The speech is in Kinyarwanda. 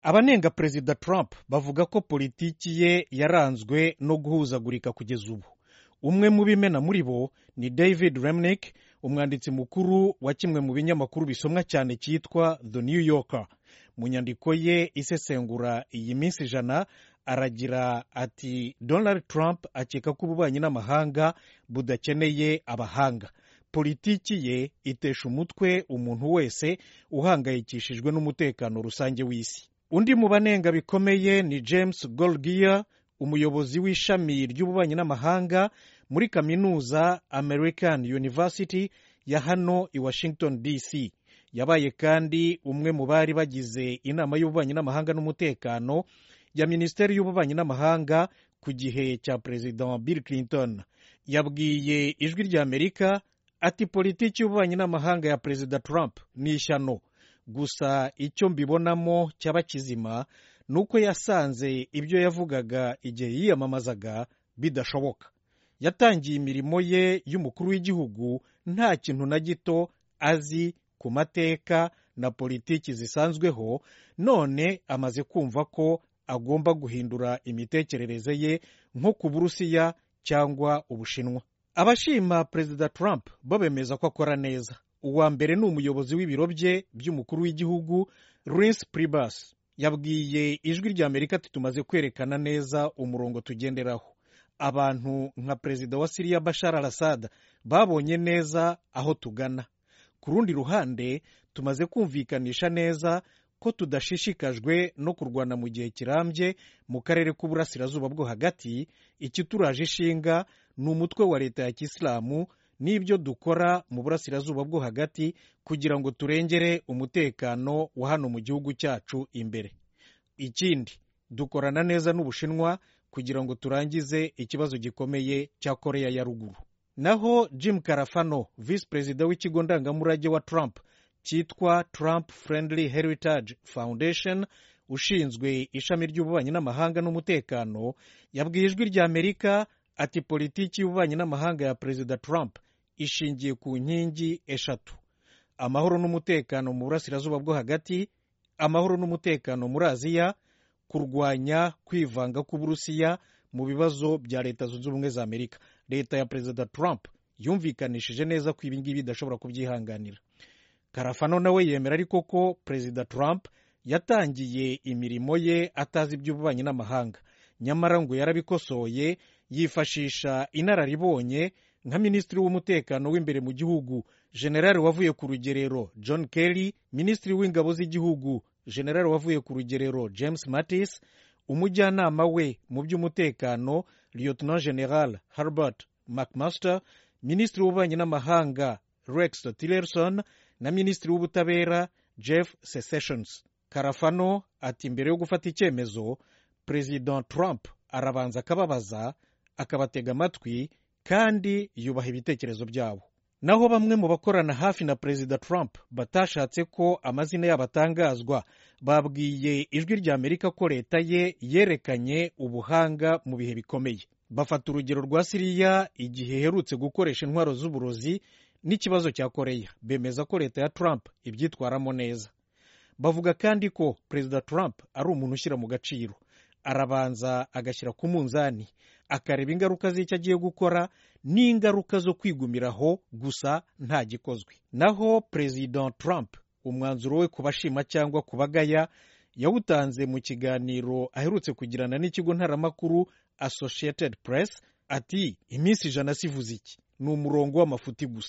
abanenga perezida trump bavuga ko politiki ye yaranzwe no guhuzagurika kugeza ubu umwe mu bimena muri bo ni david remnick umwanditsi mukuru wa kimwe mu binyamakuru bisomwa cyane cyitwa the new yorker mu nyandiko ye isesengura iyi minsi ijana aragira ati donald trump akeka ko ububanyi n'amahanga budakeneye abahanga politiki ye itesha umutwe umuntu wese uhangayikishijwe n'umutekano rusange w'isi undi mu banenga bikomeye ni james golgier umuyobozi w'ishami ry'ububanyi n'amahanga muri kaminuza american university ya hano i washington dc yabaye kandi umwe mu bari bagize inama y'ububanyi n'amahanga n'umutekano ya minisiteri y'ububanyi n'amahanga ku gihe cya perezida bill clinton yabwiye ijwi ry'amerika ati politiki y'ububanyi n'amahanga ya perezida trump ni ishyano gusa icyo mbibonamo cyaba kizima ni uko yasanze ibyo yavugaga igihe yiyamamazaga bidashoboka yatangiye imirimo ye y'umukuru w'igihugu nta kintu na gito azi ku mateka na politiki zisanzweho none amaze kumva ko agomba guhindura imitekerereze ye nko ku burusiya cyangwa ubushinwa abashima perezida trump bo bemeza ko akora neza uwa mbere ni umuyobozi w'ibiro bye by'umukuru w'igihugu Reince Priebus yabwiye ijwi ry'amerika ati tumaze kwerekana neza umurongo tugenderaho abantu nka perezida wa siriya bashar al assad babonye neza aho tugana ku rundi ruhande tumaze kumvikanisha neza ko tudashishikajwe no kurwana mu gihe kirambye mu karere k'uburasirazuba bwo hagati ikituraje ishinga ni umutwe wa leta ya kisilamu n'ibyo dukora mu burasirazuba bwo hagati kugira ngo turengere umutekano wa hano mu gihugu cyacu imbere ikindi dukorana neza n'ubushinwa kugira ngo turangize ikibazo gikomeye cya koreya ya ruguru naho jim karafano visi perezida w'ikigo ndangamurage wa trump cyitwa trump friendly heritage foundation ushinzwe ishami ry'ububanyi n'amahanga n'umutekano yabwiye ijwi ry'amerika ati politiki y'ububanyi n'amahanga ya perezida trump ishingiye ku nkingi eshatu amahoro n'umutekano mu burasirazuba bwo hagati amahoro n'umutekano muri aziya kurwanya kwivanga k'uburusiya mu bibazo bya leta zunze ubumwe za amerika leta ya perezida trump yumvikanishije neza ko ibingibi idashobora kubyihanganira karafano nawe yemera ariko ko perezida trump yatangiye imirimo ye atazi iby'ububanyi n'amahanga nyamara ngo yarabikosoye yifashisha inararibonye nka minisitiri w'umutekano w'imbere mu gihugu generali wavuye ku rugerero john kelly minisitiri w'ingabo z'igihugu generali wavuye ku rugerero james mattis umujyanama we mu by'umutekano lieutenant general harbert mcmaster minisitiri w'ububanyi n'amahanga rex tillerson na minisitiri w'ubutabera jeff secessions karafano ati mbere yo gufata icyemezo perezida trump arabanza akababaza akabatega amatwi kandi yubaha ibitekerezo byabo naho bamwe mu bakorana hafi na perezida trump batashatse ko amazina yabo atangazwa babwiye ijwi ry'amerika ko leta ye yerekanye ubuhanga mu bihe bikomeye bafata urugero rwa siriya igihe iherutse gukoresha intwaro z'uburozi n'ikibazo cya koreya bemeza ko leta ya trump ibyitwaramo neza bavuga kandi ko perezida trump ari umuntu ushyira mu gaciro arabanza agashyira ku munzani akareba ingaruka z'icyo agiye gukora n'ingaruka zo kwigumiraho gusa nta gikozwe naho perezida trump umwanzuro we ku bashima cyangwa ku bagaya yawutanze mu kiganiro aherutse kugirana n'ikigo ntaramakuru associated press ati iminsi ijana sivuze iki ni umurongo w'amafuti gusa